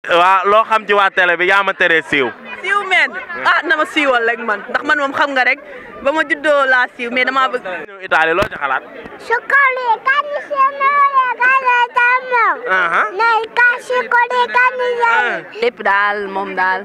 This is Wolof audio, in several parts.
waa loo xam ci waa télé bi yaa ma teree siiw. siiw meen ah na ma siiwal rek man ndax man moom xam nga rek ba ma juddoo laa siiw mais damaa bëgg. ñëw Italie loo ci xalaat. Sukali kani semole kani tamo. Aha. Nay kasi kodi kani yai. lépp daal moom daal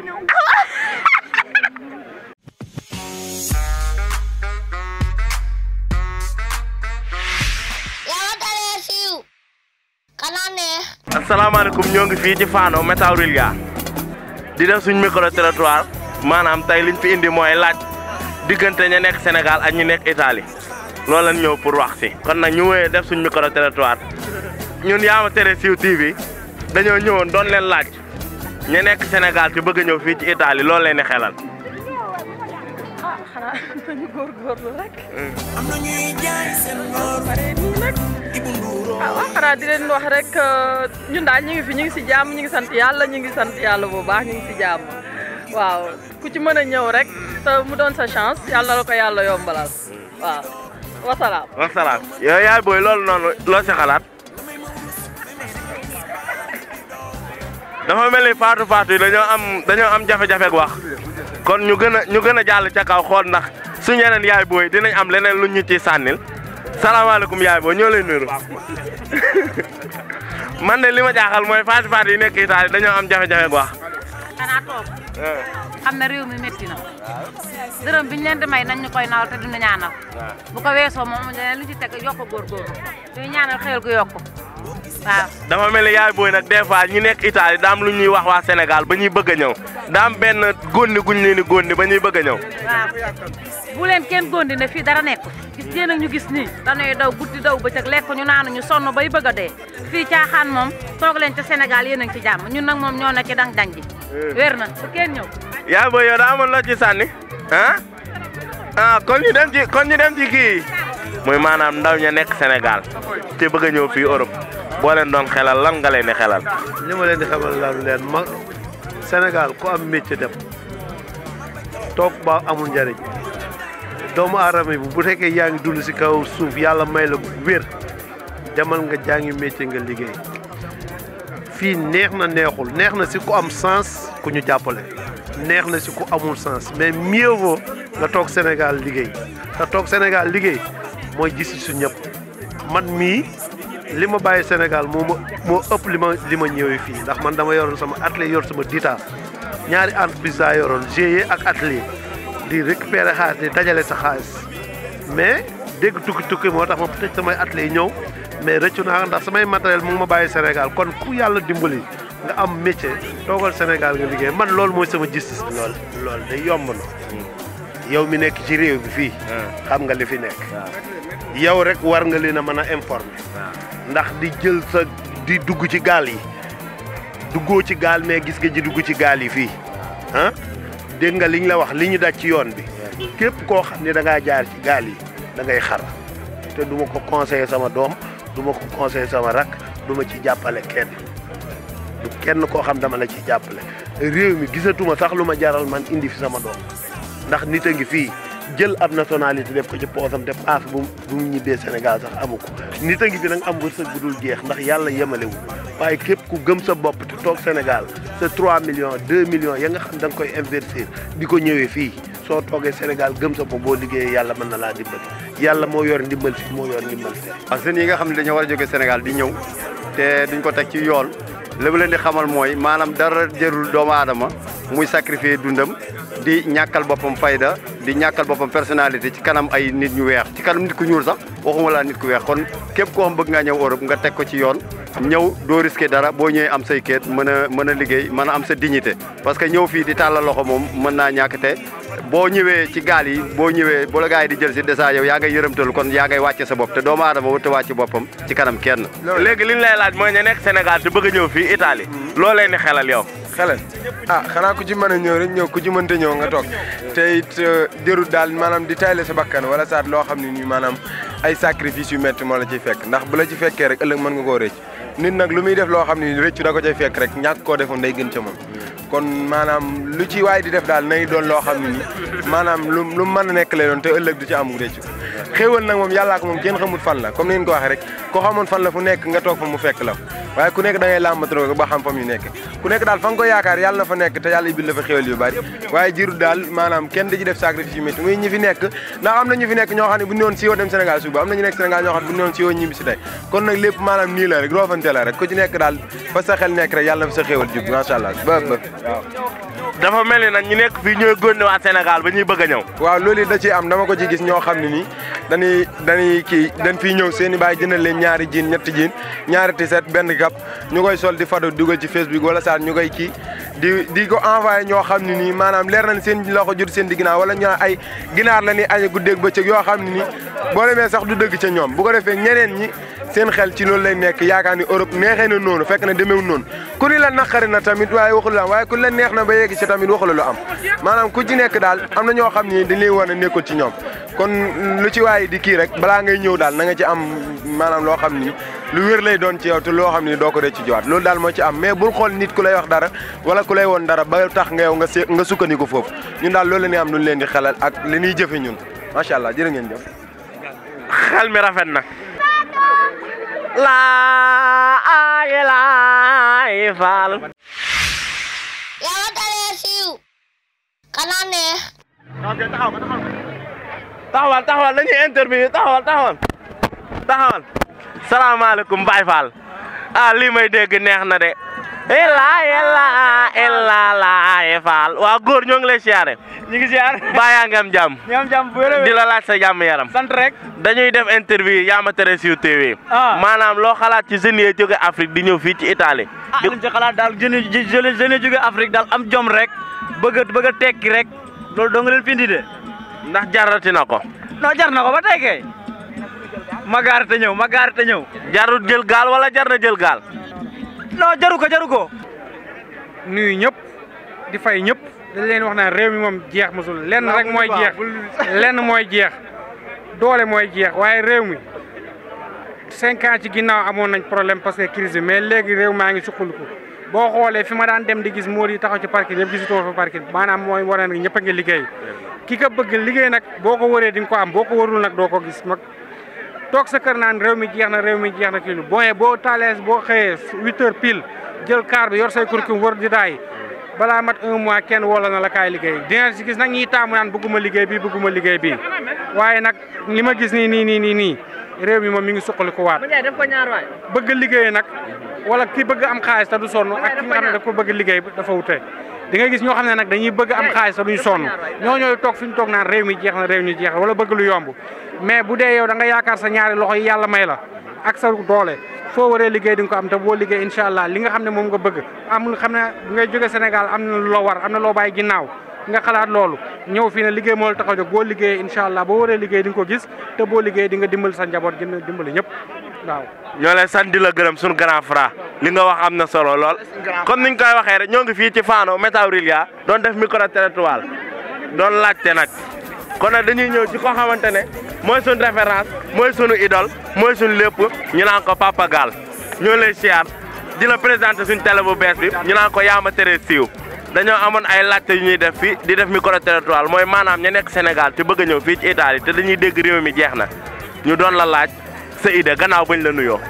Yawa tare siu. Kanane. asalaamaaleykum ñoo ngi fii ci Fano Metaurilia di def suñ micro trottoir maanaam tey liñ fi indi mooy laaj diggante ña nekk Sénégal ak ñi nekk Italie loolu lañ ñëw pour wax si kon nag ñu wéyee def suñ micro trottoir ñun yaa ma tere siiw TV dañoo ñëwoon doon leen laaj ña nekk Sénégal ci bëgg a ñëw fii ci Italie loolu leen di xelal. xanaa nañu góorgóorlu rek. am na ñuy jaay seen ngor pare nii nag. Ibu Ndouro ah waaw xanaa di leen wax rek ñun daal ñu ngi fi ñu ngi si jàmm ñu ngi sant yàlla ñu ngi sant yàlla bu baax ñu ngi si jàmm waaw ku ci mën a ñëw rek te mu doon sa chance yàlla la ko yàlla yombalal waaw wasalaam. wasalaam yow yaay booy loolu noonu loo si xalaat dafa mel ni faatu faatu yi dañoo am dañoo am jafe-jafe ak wax kon ñu gën a ñu gën a jàll ca kaw xool ndax suñu yeneen yaay booy dinañ am leneen lu ñu ciy sànnil salaamaaleykum yaay booy ñoo lay nuyu man de li ma jaaxal mooy faatu faatu yi nekk Italie dañoo am jafe-jafe ak wax. xanaa toog xam ne réew mi métti na dërëm bi ñu leen di may nañ ñu koy nawal te duñu ñaanal bu ko weesoo moom leneen lu ci teg yokk góorgóorlu duñu ñaanal xëyal gu yokk waaw dafa mel ni yaay booy nag des fois ñi nekk Italie daam lu ñuy wax waa Sénégal ba ñuy bëgg a ñëw daam benn góndi guñ leen di góndi ba ñuy bëgg a ñëw. waaw bu leen kenn gondi ne fii dara nekk gis yéen a ñu gis nii dañuy daw guddi daw bëccëg lekk ñu naanu ñu sonn bay bëgg a dee fii caaxaan moom toog leen ca Sénégal yéen a ngi ci jàmm ñun nag moom ñoo na ci dang dang ji wér na bu kenn ñëw yaay booy yow daa amoon loo ci sànni ah ah kon ñu dem ci kon ñu dem ci kii muy maanaam ndaw ña nekk Sénégal te bëgg a ñëw fii Europe boo leen doon xelal lan nga leen di xelal. li ma leen di xamal lan leen ma Sénégal ku am métier dem toog ba amul njariñ doomu aadama bi bu fekkee yaa ngi dund si kaw suuf yàlla may la wér demal nga jàngi métier nga liggéey fii neex na neexul neex na si ku am sens ku ñu jàppale neex na si ku amul sens mais mieux vaut nga toog Sénégal liggéey te toog Sénégal liggéey mooy gis su ñëpp man mii li ma bàyyi Sénégal moo ma moo ëpp li ma li ma ñëwee fii ndax man dama yoroon sama atelier yor sama dita ñaari entreprise laa yoroon GIE ak atelier di récupérer xaalis di dajale sa xaalis mais dégg tukki tukki moo tax ma tëj samay atelier ñëw mais rëccu naa ndax samay matériel mu ngi ma bàyyi Sénégal kon ku yàlla dimbali nga am métier toogal Sénégal nga liggéey man loolu mooy sama gis-gis. lool loolu day yomb na yow mi nekk ci réew bi fii xam nga li fi nekk yow rek war nga leen a mën a informer ndax di jël sa di dugg ci gaal yi duggoo ci gaal mais gis nga ji dugg ci gaal yi fii ah dégg nga liñ la wax li ñu daj ci yoon bi képp koo xam ne da ngaa jaar ci gaal yi da ngay xar te du ma ko conseiller sama doom du ma ko conseiller sama rak du ma ci jàppale kenn du kenn koo xam dama la ci jàppale réew mi gisatuma sax lu ma jaral man indi fi sama doom ndax nit a ngi fii jël ab nationalité def ko ci poosam te paas bu bu mu ñibbee Sénégal sax amu ko nit a ngi fi nag am wërsëg bu dul jeex ndax yàlla yemalewu waaye képp ku gëm sa bopp te toog Sénégal sa 3 millions 2 millions ya nga xam da nga koy investir di ko ñëwee fii soo toogee Sénégal gëm sa bopp boo liggéeyee yàlla mën na laa dimbali yàlla moo yor ndimbal fi moo yor ndimbal fi ak jeunes yi nga xam ne dañoo war a jógee Sénégal di ñëw te duñ ko teg ci yoon li mu leen di xamal mooy maanaam dara jërul doomu aadama muy sacrifier dundam di ñàkkal boppam fayda di ñàkkal boppam personnalité ci kanam ay nit ñu weex ci kanam nit ku ñuul sax waxuma laa nit ku weex kon képp koo xam bëgg ngaa ñëw Europe nga teg ko ci yoon ñëw doo risqué dara boo ñëwee am say keet mën a mën a liggéey mën a am sa dignité parce que ñëw fii di tàllal loxo moom mën naa ñàkk te boo ñëwee ci gaal yi boo ñëwee bu la gars yi di jël si dèjà yow yaa ngay yërëmtalu kon yaa ngay wàcce sa bopp te doomu aadama wut a wàcce boppam ci kanam kenn léegi li ñu lay laaj mooy ña nekk Sénégal te bëgg a ñëw fii Italie loo leen di xelal yow. xelal ah xanaa ku ci mën a ñëw rek ñëw ku ci mënta ñëw nga toog te it jërut daal maanaam di tayle sa bakkan wala saat loo xam ne nii maanaam ay sacrifice yu métti moo la ciy fekk ndax bu la ci fekkee rek ëllëg mën nga koo rëcc nit nag lu muy def loo xam ne rëccu da ko cay fekk rek ñàkk koo defoon day gën ca moom kon maanaam lu ci waay di def daal nay doon loo xam ne nii maanaam lu lu mën a nekk lay doon te ëllëg du ci am rëccu xéewal nag moom yàllaa ko moom kenn xamul fan la comme ni ngeen ko waxee rek ko xamoon fan la fu nekk nga toog fa mu fekk la waaye ku nekk da ngay làmbatoo ko ba xam fa mu nekk ku nekk daal fa nga ko yaakaar yàlla na fa nekk te yàlla ibil la fa xéwal yu bari waaye jiru daal maanaam kenn da ci def sacrifice yu métti muy ñi fi nekk ndax am na ñu fi nekk ñoo xam ne bu ñu woon siiwoo dem Sénégal suba am na ñu nekk Sénégal ñoo xam ne bu ñu woon siiwoo ñibbi si tey kon nag lépp maanaam nii la rek roofante la rek ku ci nekk daal fa sa xel nekk rek yàlla na fa sa xéwal jub macha allah ba ba waaw dafa mel ni nag ñu nekk fii ñooy gónne waa Sénégal ba ñuy bëgg a ñëw waaw loolu it da ciy am dama ko ci gis ñoo xam ne nii dañuy dañuy kii dañ fiy ñëw seen i baay jëndal leen ñaari jiin ñetti jiin ñaari tiset benn kap ñu koy sol di fado dugal ci Facebook wala saa ñu koy kii di di ko envoyé ñoo xam ne nii maanaam leer nañ seen loxo jot seen di ginnaaw wala ñu ay ginaar la ñuy añe guddeeg bëccëg yoo xam ne nii boo demee sax du dëgg ca ñoom bu ko defee ñeneen ñi seen xel ci loolu lay nekk yaakaar ni Europe neexee na noonu fekk na demeewul noonu ku ni la naqari na tamit waaye waxul la am waaye ku la neex na ba yegg ci tamit waxul lu am maanaam ku ci nekk daal am na ñoo xam ni dañ lay war a nekkul ci ñoom kon lu ci waaye di kii rek balaa ngay ñëw daal na nga ci am maanaam loo xam ni lu wér lay doon ci yow te loo xam ni doo ko rëcc ci jiwaat loolu daal moo ci am mais bul xool nit ku lay wax dara wala ku lay woon dara ba tax nga yow nga se nga sukkandiku foofu ñun daal loolu la ñuy am lu ñu leen di xelal ak li ñuy jëfe ñun macha allah jërë ngeen jëf xel mi rafet na laa ilaaha faal Yow dalee siiw. Xanaa neex. taxawal taxawal dañuy interview taxawal taxawal taxawal salaamaaleykum Baye Fall ah lii may dégg neex na de ilaa ilaa ilaa laay Fall waa góor ñoo ngi lay siyaare ñu ngi siyaar baa nga am jàmm ñu am jàmm bu wér a wér di la laaj sa jàmm yaram sant rek dañuy def interview yaa ma tere siiw TV Ah. maanaam loo xalaat ci jeunes yi jóge Afrique di ñëw fii ci Italie ah di liñ ci xalaat daal jeunes yi jeunes yi jóge Afrique daal am jom rek bëgg a bëgg a tekki rek loolu doo nga leen fi indi de ndax jarati na ko non jar na ko ba tey kay ma gaari te ñëw ma gaari te ñëw jarut jël gaal wala jar na jël gaal non jaru ko jaru ko nuyu ñëpp di fay ñëpp dañ leen wax naan réew mi moom jeex mosul lenn rek mooy jeex lenn mooy jeex doole mooy jeex waaye réew mi cinq ans ci ginnaaw amoon nañ problème parce que crise bi mais léegi réew maa ngi suqaliku boo xoolee fi ma daan dem di gis moo di taxaw ci parking yëpp gisutoo fa parking maanaam mooy war na ñëpp a ngi liggéey ki ko bëgg liggéey nag boo ko wëree di nga ko am boo ko wërul nag doo ko gis mag toog sa kër naan réew mi jeex na réew mi jeex na kii lu boo boo taalee boo xëyee huit heures pile jël car bi yor say kurkum wër di daay balaa mat un mois kenn woola na la kaay liggéey dina si gis nag ñiy taamu naan bëgguma liggéey bi bëgguma liggéey bi waaye nag li ma gis nii nii nii nii nii réew mi moom mi ngi suqali ko waat def ko ñaar waay. bëgg liggéey nag wala ki bëgg am xaalis te du sonn ak ki nga xam ne daf ko bëgg liggéey dafa wute di nga gis ñoo xam ne nag dañuy bëgg am xaalis te duñ sonn ñoo ñooy toog fi ñu toog naan réew mi jeex na réew mi jeex na wala bëgg lu yomb mais bu dee yow da nga yaakaar sa ñaari loxo yi yàlla may la ak sa doole foo waree liggéey di nga ko am te boo liggéey incha allah li nga xam ne moom nga bëgg am xam ne bu ngay jóge Sénégal am na lu la war am na loo bàyyi ginnaaw nga xalaat loolu ñëw fii ne liggéey moo la tax a jóg boo liggéeyee incha allah boo waree liggéey di nga ko gis te boo liggéey di nga dimbali sa njaboot gën a dimbali ñëpp waaw ñoo lay sant di la gërëm suñu grand frère li nga wax am na solo lool comme niñ koy waxee rek ñoo ngi fii ci Fano Métawrilia doon def micro trottoir doon laajte nag kon nag dañuy ñëw ci koo xamante ne mooy suñu référence mooy suñu idole mooy suñu lépp ñu naan ko Papa Gal ñoo lay siyaar di la présenté suñu télé bu bees bi ñu naan ko yaama tere siiw dañoo amoon ay laajte yu ñuy def fii di def micro trottoir mooy maanaam ña nekk Sénégal te bëgg a ñëw fii ci Italie te dañuy dégg réew mi jeex na ñu doon la laaj sa idée gannaaw bañ la nuyoo.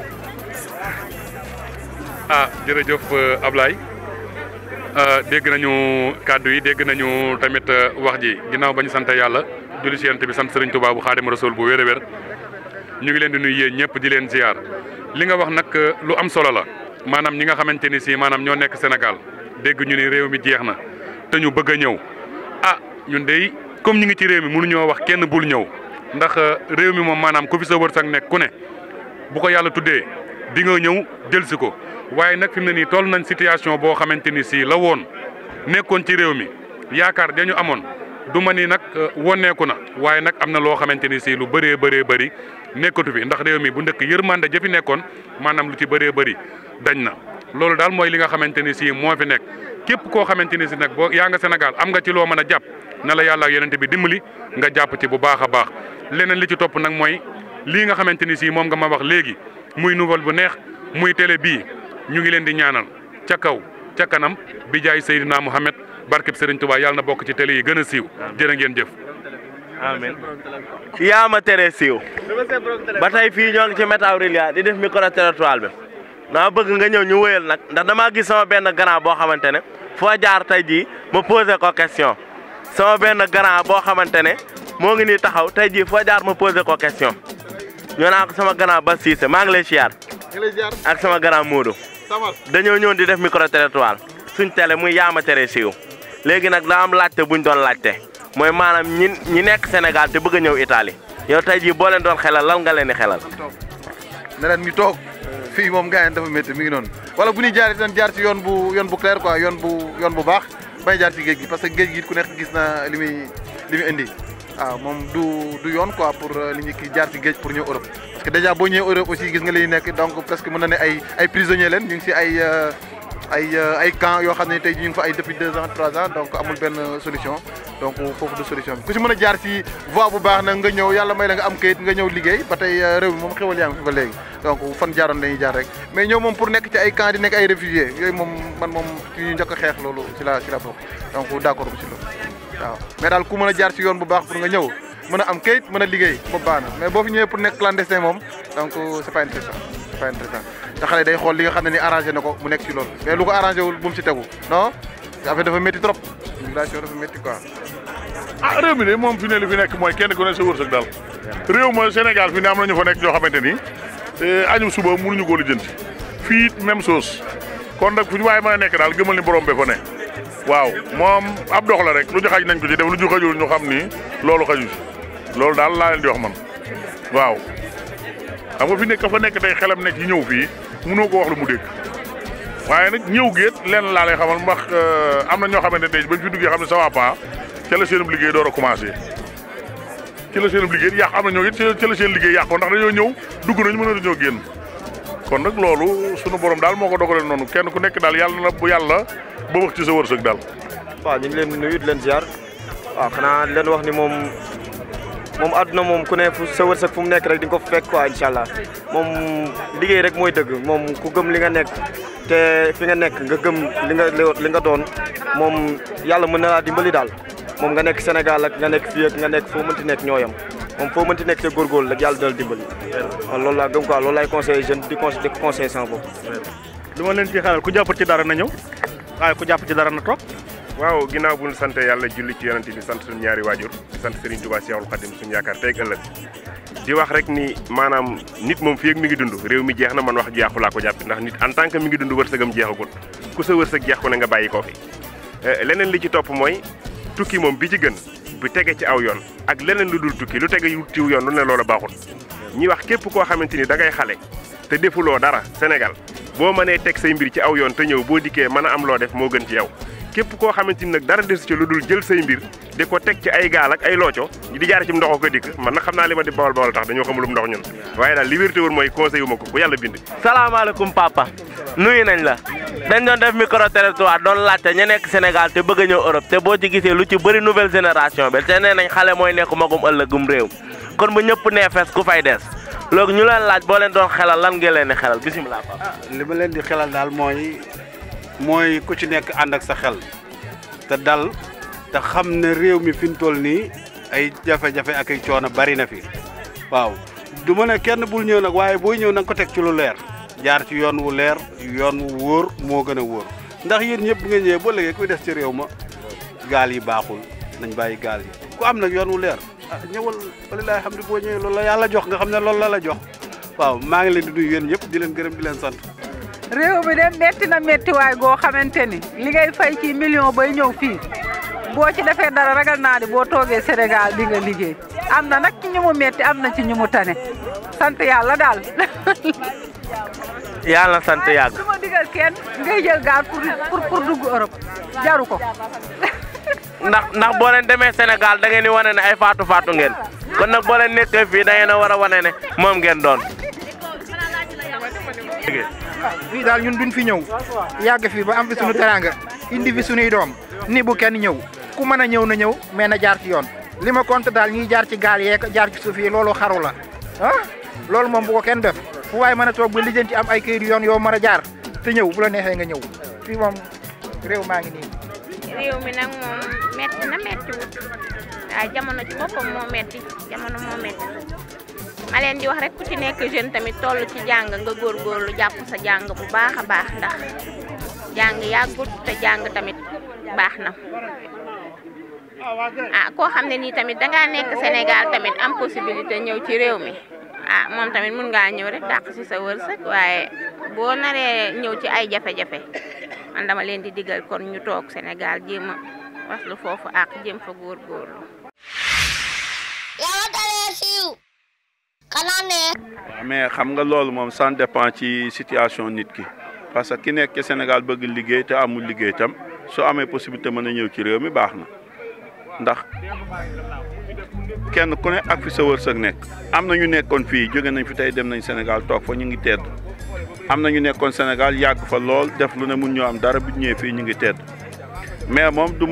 ah jërëjëf euh, Ablaye euh, dégg nañu kàddu yi dégg nañu tamit euh, wax ji ginnaaw ba ñu sant yàlla julli si yonent bi sant Serigne Touba bu Xaadimu Rasuul bu wér a wér ñu ngi leen di nuyu yéen ñëpp di leen ziar li nga wax nag lu am solo la maanaam ñi nga xamante ni si maanaam ñoo nekk Sénégal dégg ñu ni réew mi jeex na te ñu bëgg a ñëw ah ñun dey comme ñu ngi ci réew mi mënuñoo wax kenn bul ñëw ndax réew mi moom maanaam ku fi sa wërsëg nekk ku ne bu ko yàlla tuddee di nga ñëw jël si ko waaye nag fi mu ne nii toll nañ situation boo xamante ni si la woon nekkoon ci réew mi yaakaar dañu amoon du ma ni nag woneeku na waaye nag am na loo xamante ni si lu bëree bëree bëri nekkatu fi ndax réew mi bu ndëkk yërmande ja fi nekkoon maanaam lu ci bëree bëri dañ na loolu daal mooy li nga xamante ni si moo fi nekk képp koo xamante ni si nag boo yaa nga Sénégal am nga ci loo mën a jàpp na la yàlla ak yonente bi dimbali nga jàpp ci bu baax a baax leneen li ci topp nag mooy lii nga xamante ni si moom nga ma wax léegi muy nouvelle bu neex muy télé bii ñu ngi leen di ñaanal ca kaw ca kanam bi jaay Seydina Mohamed barkeb Serigne Touba yàlla na bokk ci télé yi gën a siiw jërë ngeen jëf. amiin yaa ma tere siiw ba tey fii ñoo ngi ci Métawrilia di def micro trottoir bi dama bëgg nga ñëw ñu wëyal nag ndax damaa gis sama benn grand boo xamante ne foo jaar tey jii ma posé ko question sama benn grand boo xamante ne moo ngi nii taxaw tey jii foo jaar ma posé ko question ñoo naa ko sama grand ba Cissé maa ngi lay siyaar ak sama grand Modou dañoo ñëw di def micro territoire suñ télé muy yaama tere siiw léegi nag daa am laajte buñ doon laajte mooy maanaam ñi ñi nekk Sénégal te bëgg a ñëw Italie yow tey jii boo leen doon xelal lan nga leen di xelal ne leen ñu toog fii moom gars yi dafa métti mi ngi noonu wala bu ñuy jaar itam jaar ci yoon bu yoon bu clair quoi yoon bu yoon bu baax bay jaar ci géej gi parce que géej gi ku nekk gis na li muy li muy indi waaw moom du du yoon quoi pour li ñu ki jaar ci géej pour ñëw Europe parce que déjà boo ñëwee Europe aussi gis nga li nekk donc presque mën na ne ay ay prisonniers leen ñu ngi si ay ay ay camp yoo xam ne tey ñu ngi fa ay depuis deux ans trois ans donc amul benn solution donc foofu du solution bi ku si mën a jaar si voie bu baax nag nga ñëw yàlla may la nga am kayit nga ñëw liggéey ba tey réew mi moom xewal yaa ngi fi ba léegi donc fan jaaroon dañuy jaar rek mais ñëw moom pour nekk ci ay camp di nekk ay réfugiés yooyu moom man moom ci ñu njëkk a xeex loolu si la si la bokk donc d' accord bu si loolu waaw mais daal ku mën a jaar si yoon bu baax pour nga ñëw mën a am kayit mën a liggéey boobu baax na mais boo fi ñëwee pour nekk clandestin moom donc c' est pas intéressant c' est pas intéressant te xale day xool li nga xam ne ni arrangé na ko mu nekk si loolu mais lu ko arrangé wul bu mu si tegu non affaire dafa métti trop immigration dafa métti quoi. ah réew mi de moom fi ne li fi nekk mooy kenn ku ne sa wërsëg daal réew ma Sénégal fi ne am na ñu fa nekk ñoo xamante ni añum suba mënuñu koo lijjanti fii it même chose kon nag fu ñu waaye mën a nekk daal gëmal ni borom be fa ne waaw moom ab dox la rek lu ñu xaj nañ ko ci def lu ñu xajul ñu xam ni loolu xaju si loolu daal laa leen di wax man waaw xam nga fi nekk ka fa nekk tey xelam nekk yi ñëw fii mënoo ko wax lu mu dégg waaye nag ñëw géet lenn laa lay xamal ndax am na ñoo xamante ne bañ fi duggee xam ne ça va pas ca la seenub liggéey door a commencé ci la seenub liggéey yàq am na ñoo it ca la seen liggéey yàqoo ndax dañoo ñëw dugg nañu mën a dañoo génn kon nag loolu sunu borom daal moo ko dogalee noonu kenn ku nekk daal yàlla na bu yàlla ba wax ci sa wërsëg daal. waaw ñu ngi leen nuyu di leen ziar waaw xanaa leen wax ni moom moom àdduna moom ku ne fu sa wërsëg fu mu nekk rek di nga ko fekk quoi incha allah moom liggéey rek mooy dëgg moom ku gëm li nga nekk te fi nga nekk nga gëm li nga li nga doon moom yàlla mën na laa dimbali daal moom nga nekk Sénégal ak nga nekk fii ak nga nekk foo mënti nekk ñoo yam moom foo mënti nekk te góorgóorlu rek yàlla dal dimbali waaw loolu laa gëm quoi loolu laay conseillé jeune di conseillé di conseillé sama bopp. lu ma leen ci xelal ku jàpp ci dara na ñëw waaye ku jàpp ci dara na toog. waaw ginnaaw bu ñu sant yàlla julli ci yonent bi sant suñu ñaari waajur sant Serigne Touba Cheikhoul Khadim suñu yaakaar tey ëllëg di wax rek ni maanaam nit moom fii ak mi ngi dund réew mi jeex na man wax jeexu laa ko jàpp ndax nit en tant que mi ngi dund wërsëgam jeexagut ku sa wërsëg jeex ko ne nga bàyyi koo fi leneen li ci topp mooy tukki moom bi ci gën bu tege ci aw yoon ak leneen lu dul tukki lu tege ci yoon lu ne loola baaxul ñi wax képp koo xamante ni da ngay xale te defuloo dara Sénégal boo mënee teg say mbir ci aw yoon te ñëw boo dikkee mën a am loo def moo gën ci yow képp koo xamante ni nag dara desu ci lu dul jël say mbir di ko teg ci ay gaal ak ay looco di jaare ci ndox ko dikk man nag xam naa li ma di bawal bawal tax dañoo xamulum ndox ñun waaye daal li wér te wóor mooy conseil wu ma ko bu yàlla bind salaamaaleykum papa nuyu nañ la dañ doon def micro territoire doon laajte ña nekk Sénégal te bëgg a ñëw Europe te boo ci gisee lu ci bëri nouvelle génération bi te nee nañ xale mooy nekk magum ëllëgum réew kon bu ñëpp nee fees ku fay des loolu ñu leen laaj boo leen doon xelal lan ngeen leen di xelal bisimilah papa li ma leen di xelal daal mooy mooy ku ci nekk ànd ak sa xel te dal te xam ne réew mi fi mu toll nii ay jafe-jafe ak ay coono bari na fi waaw du ma ne kenn bul ñëw nag waaye booy ñëw na nga ko teg ci lu leer jaar ci yoon wu leer yoon wu wóor moo gën a wóor ndax yéen ñëpp bu ngeen ñëwee ba léegi kuy des ci réew ma gaal yi baaxul nañ bàyyi gaal yi ku am nag yoon wu leer ah ñëwal walilaay xam ne boo ñëwee loolu la yàlla jox nga xam ne loolu la la jox waaw maa ngi leen di nuyu yéen ñëpp di leen gërëm di leen sant réew mi de metti na méttiwaay goo xamante ni li ngay fay ci million bay ñëw fii boo ci defee dara ragal naa ni boo toogee Sénégal di nga liggéey am na nag ci ñu mu metti am na ci ñu mu tane sant yàlla daal. yàlla na sant yàgg. du ma digal kenn ngay jël gaal pour pour pour dugg Europe jaru ko. ndax ndax boo leen demee Sénégal da ngeen di wane ne ay faatu faatu ngeen kon nag boo leen nekkee fii da ngeen a war a wane ne moom ngeen doon. fii daal ñun duñ fi ñëw yàgg fi ba am fi sunu teranga indi fi sunuy doom ni bu kenn ñëw ku mën a ñëw na ñëw mais na jaar ci yoon li ma compte daal ñiy jaar ci gaal yeeg jaar ci suuf yi loolu xaru la ah loolu moom bu ko kenn def fu waaye mën a toog ba lijjanti am ay këyit yoon yoo mën a jaar te ñëw bu la neexee nga ñëw fii moom réew maa ngi nii. réew mi nag moom metti na metti wut waaye jamono ci boppam moo metti jamono moo metti ma leen di wax rek ku ci nekk jeune tamit toll ci jàng nga góorgóorlu jàpp sa jàng bu baax a baax ndax jàng yàggut te jàng tamit baax na ah koo xam ne nii tamit dangaa nekk Sénégal tamit am possibilité ñëw ci réew mi ah moom tamit mun ngaa ñëw rek dàq ci sa wërsëg waaye boo naree ñëw ci ay jafe-jafe man dama leen di digal kon ñu toog Sénégal jéem a waslu foofu ak jéem fa góorgóorlu Yàlla tere siiw xanaa ne waaw mais xam nga loolu moom ça dépend ci situation nit ki parce que ki nekk ci Sénégal bëgg liggéey te amul liggéey tam soo amee possibilité mën a ñëw ci réew mi baax na ndax kenn ku ne ak fi sa wërsëg nekk am na ñu nekkoon fii jóge nañ fi tey dem nañ Sénégal toog fa ñu ngi tedd am na ñu nekkoon Sénégal yàgg fa lool def lu ne mun ñoo am dara bu ñu ñëwee fii ñu ngi tedd mais moom du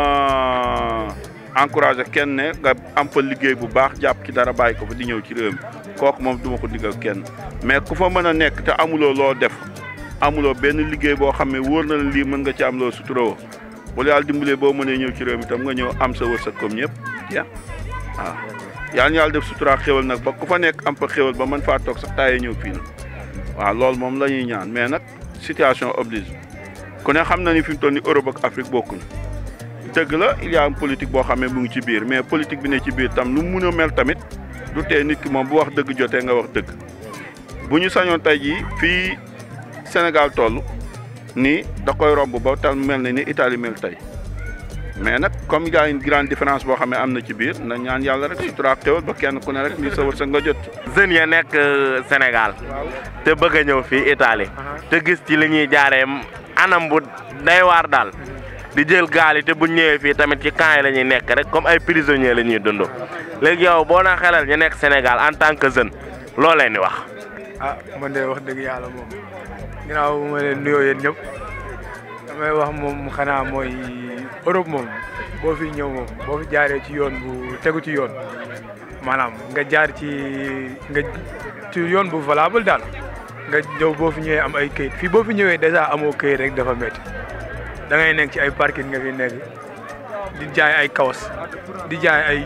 ma encouragé kenn ne nga am fa liggéey bu baax jàpp ci dara bàyyi ko fa di ñëw ci réew mi kooku moom du ma ko digal kenn mais ku fa mën a nekk te amuloo loo def amuloo benn liggéey boo xam ne wóor na la lii mën nga ci am loo suturoo bu la yàlla dimbalee boo mënee ñëw ci réew mi tam nga ñëw am sa wërsëg comme ñëpp ya waaw yàlla na yàlla def sutura xéwal nag ba ku fa nekk am fa xéwal ba mën faa toog sax taayee ñëw fii nag waaw loolu moom la ñuy ñaan mais nag situation oblige ku ne xam na ni fi mu toll ni Europe ak Afrique bokkuñu dëgg la il y a une politique boo xam ne mu ngi ci biir mais politique bi ne ci biir tam lu mu mun a mel tamit du tee nit ki moom bu wax dëgg jotee nga wax dëgg bu ñu sañoon tey jii fii Sénégal toll nii da koy romb ba tal mel ne ni Italie mel tey mais nag comme il y a une grande différence boo xam ne am na ci biir na ñaan yàlla rek sutura ak xéwal ba kenn ku ne rek li sa wërsëg nga jot. jeunes ya nekk Sénégal te bëgg a ñëw fii Italie te gis ci li ñuy jaaree anam bu day waar daal di jël gaal yi te bu ñëwee fii tamit ci camp yi la ñuy nekk rek comme ay prisonniers la ñuy dund léegi yow boo na xelal ñu nekk Sénégal en tant que jeune loo leen di wax. ah man de wax dëgg yàlla moom ginnaaw bu ma leen nuyoo yéen ñëpp damay wax moom xanaa mooy Europe moom boo fi ñëw moom boo fi jaaree ci yoon bu tegu ci yoon maanaam nga jaar ci nga ci yoon bu valable daal nga ñëw boo fi ñëwee am ay këyit fii boo fi ñëwee dèjà amoo këyit rek dafa métti da ngay nekk ci ay parking nga fi nekk di jaay ay kawas di jaay ay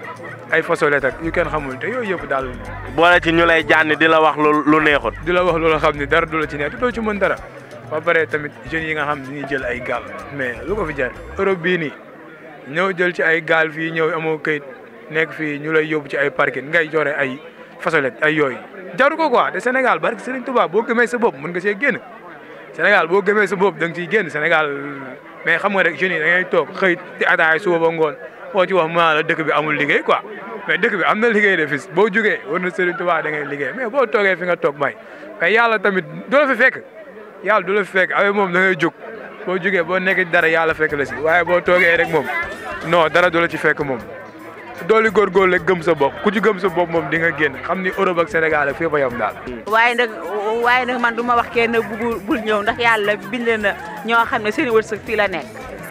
ay fasolette ak yu kenn xamul te yooyu yëpp daal. boole ci ñu lay jànni di la wax lu lu neexut. di la wax lu la xam ne dara du la ci nekk doo ci mën dara ba pare tamit jeunes yi nga xam dañuy jël ay gaal mais lu ko fi jar Europe bii nii ñëw jël ci ay gaal fii ñëw amoo këyit nekk fii ñu lay yóbbu ci ay parking ngay joxe ay fasolette ay yooyu jaru ko quoi te Sénégal barke Serigne Touba boo gëmee sa bopp mën nga see génn Sénégal boo gëmee sa bopp da nga ciy génn Sénégal mais xam nga rek jeunes yi da ngay toog xëy di ataay suba ba ngoon koo ci wax mu la dëkk bi amul liggéey quoi mais dëkk bi am na liggéey de fis boo jógee war na Serigne Touba da ngay liggéey mais boo toogee fi nga toog may mais yàlla tamit du la fi fekk yàlla du la fi fekk avec moom da ngay jóg boo jógee boo nekk dara yàlla fekk la si waaye boo toogee rek moom non dara du la ci fekk moom dooli góorgóorlu rek gëm sa bopp ku ci gëm sa bopp moom di nga génn xam ni Europe ak Sénégal ak fépp a yam daal. waaye nag waaye nag man du ma wax kenn bugul bul ñëw ndax yàlla bind na ñoo xam ne seen wërsëg fii la nekk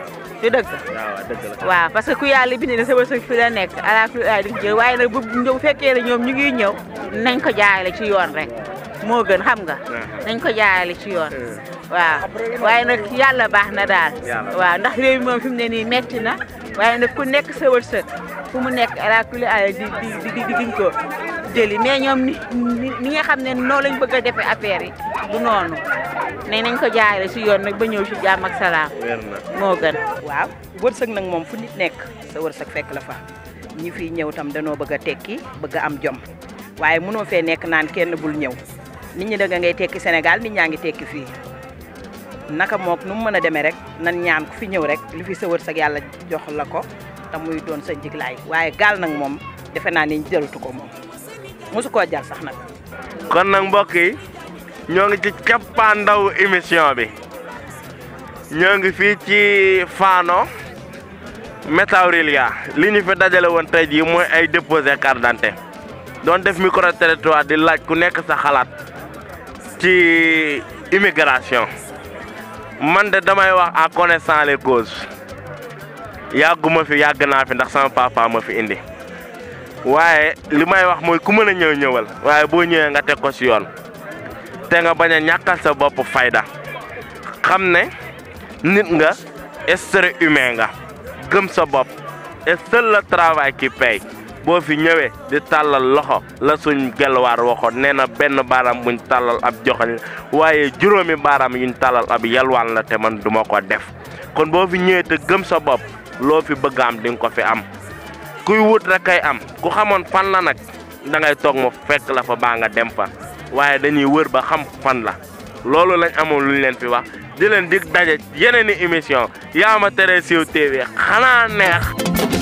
du dëgg. waaw dëgg la. waaw parce que ku yàlla bind na sa wërsëg fii la nekk ala kulli aay di jël waaye nag bu ñëw fekkee ne ñoom ñu ngi ñëw nañ ko jaayale ci yoon rek moo gën xam nga. nañ ko jaayale ci yoon. waaw waaye nag yàlla baax na daal. waaw ndax réew mi moom fi mu ne nii metti na waaye nag ku nekk sa wërsëg fu mu nekk ala kulli aay di di di di diñ ko jëli mais ñoom ni ni nga xam ne noonu lañ bëgg a defee affaire yi du noonu ne nañ ko jaayale ci yoon nag ba ñëw ci jàmm ak salaam. moo gën. waaw wërsëg nag moom fu nit nekk sa wërsëg fekk la fa ñi fiy ñëw tam danoo bëgg a tekki bëgg a am jom waaye mënoo fee nekk naan kenn bul ñëw nit ñi da ngay tekki Sénégal nit ñaa ngi tekki fii naka mook nu mu mën a demee rek nan ñaan ku fi ñëw rek li fi sa wërsëg yàlla jox la ko te muy doon sa njiglaay waaye gaal nag moom defe naa ni jarutu ko moom mosu koo jar sax nag. kon nag mbokk yi ñoo ngi ci cappaandaw émission bi ñoo ngi fii ci Fano Métaurelia li ñu fi dajale woon tey jii mooy ay déposé carte d'identité doon def micro territoire di laaj ku nekk sa xalaat ci immigration man de damay wax en connaissant les causes yàgguma fi yàgg naa fi ndax sama papa ma fi indi waaye li may wax mooy ku mën a ñëw ñëwal waaye boo ñëwee nga teg ko ci yoon te nga bañ a ñàkkal sa bopp fayda xam ne nit nga être humain nga gëm sa bopp et seul le travail qui paye boo fi ñëwee di tàllal loxo la suñ gelwaar waxoon nee na benn baaraam buñ tàllal ab joxoñ waaye juróomi baaraam yuñ tàllal ab yalwaan la te man duma ko def kon boo fi ñëwee te gëm sa bopp loo fi bëgg am di nga ko fi am kuy wut rek kay am ku xamoon fan la nag da ngay toog mu fekk la fa baa nga dem fa waaye dañuy wër ba xam fan la loolu lañ amoon luñ leen fi wax di leen dig daje yeneen i émission yaa ma tere siiw TV xanaa neex